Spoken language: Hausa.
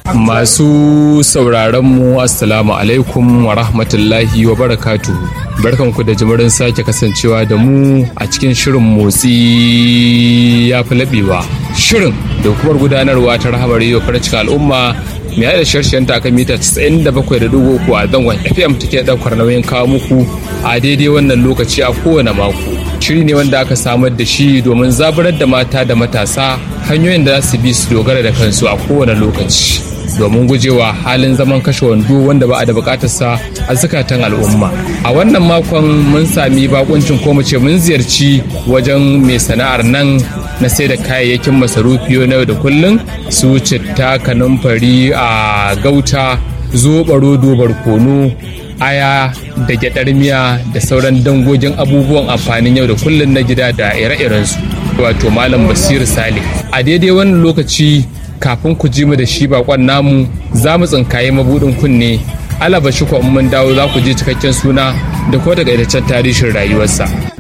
Masu sauraronmu Assalamu alaikum wa rahmatullahi wa barakatuhu. Barkanku da jimirin sake kasancewa da mu a cikin shirin motsi ya fi laɓewa. Shirin da hukumar gudanarwa ta rahamar yau farcika al'umma mai da sharshen ta kan mita 97.3 a zangon FM take ɗaukar nauyin kawo muku a daidai wannan lokaci a kowane mako. Shiri ne wanda aka samar da shi domin zaburar da mata da matasa hanyoyin da za su bi su dogara da kansu a kowane lokaci. domin gujewa halin zaman kashe wando wanda ba a da bukatarsa a zukatan al'umma a wannan makon mun sami bakuncin ko ce mun ziyarci wajen mai sana'ar nan na sai da kayayyakin masarufi na yau da kullum su citta kanumfari a gauta zoɓaro dobar kono aya da gyaɗar miya da sauran dangogin abubuwan amfanin yau da kullum na gida da ire-irensu wato malam basir sale a daidai wannan lokaci kafin ku ji mu da shi bakon namu za mu tsinkaye mabudin kunne alaba shi mun dawo za ku ji cikakken suna da ko daga tarihin rayuwarsa